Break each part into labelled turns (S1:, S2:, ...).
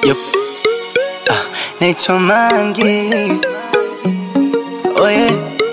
S1: Yep. Ah, naitwa Mangi. Oh yeah.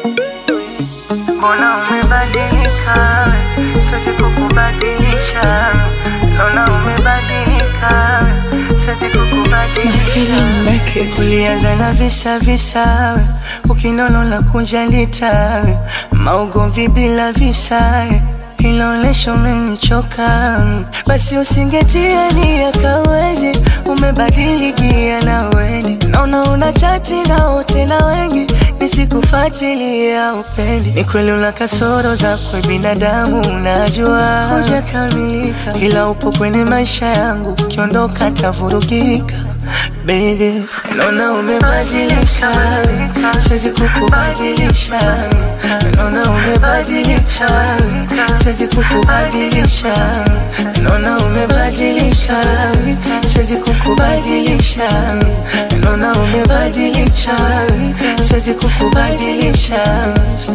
S2: Mbona umebadilika? Siwezi kukubadilisha. Naona umebadilika. Siwezi kukubadilisha.
S1: Ulianza na visa visa, ukinono la kunjalita, maugomvi bila visa, inaonesha umenichoka. Basi usingetia nia kawezi, umebadilikia na weni, naona una chati na wote na wengi nisikufuatilia upendi. Ni kweli una kasoro zakwe binadamu, unajua hujakamilika, ila upo kwenye maisha yangu, ukiondoka tavurugika. Baby, naona umebadilika, siwezi kukubadilisha. Naona umebadilika, siwezi kukubadilisha. Naona umebadilika, siwezi kukubadilisha. Naona umebadilika, siwezi kukubadilisha.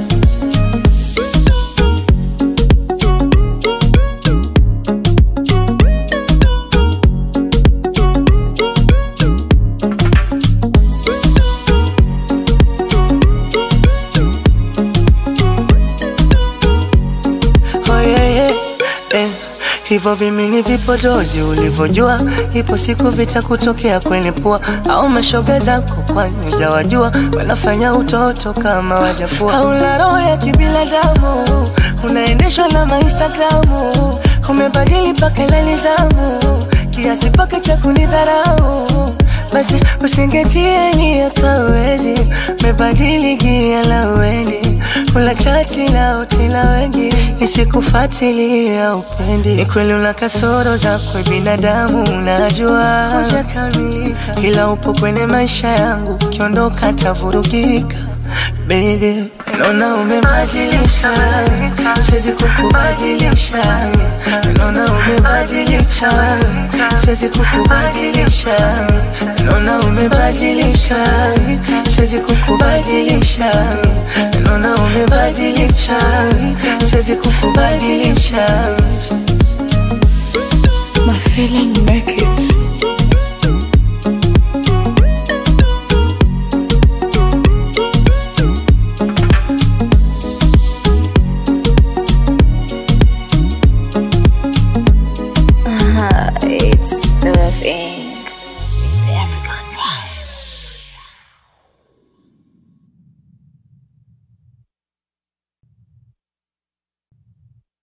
S1: Oh, yeah, yeah, eh. Hivyo vimini vipodozi ulivyojua, ipo siku vitakutokea kwenye pua, au mashoga zako kwani hujawajua, wanafanya utoto kama wajakuwa. Hauna roho ya kibinadamu, unaendeshwa na mainstagramu, umebadili mpaka lali zamu, kiasi paka cha kunidharau basi usingetie nia kawezi, mebadili gia la wendi, ula chati na uti la wengi, nisikufuatilia upendi. Ni kweli una kasoro zakwe binadamu, unajua hujakamilika, ila upo kwenye maisha yangu, ukiondoka tavurugika. Baby, naona umebadilika, siwezi kukubadilisha. Naona umebadilika, siwezi kukubadilisha. Naona umebadilika, siwezi kukubadilisha. Naona umebadilika, siwezi kukubadilisha.
S3: My feeling make it. Uh, it's the thing.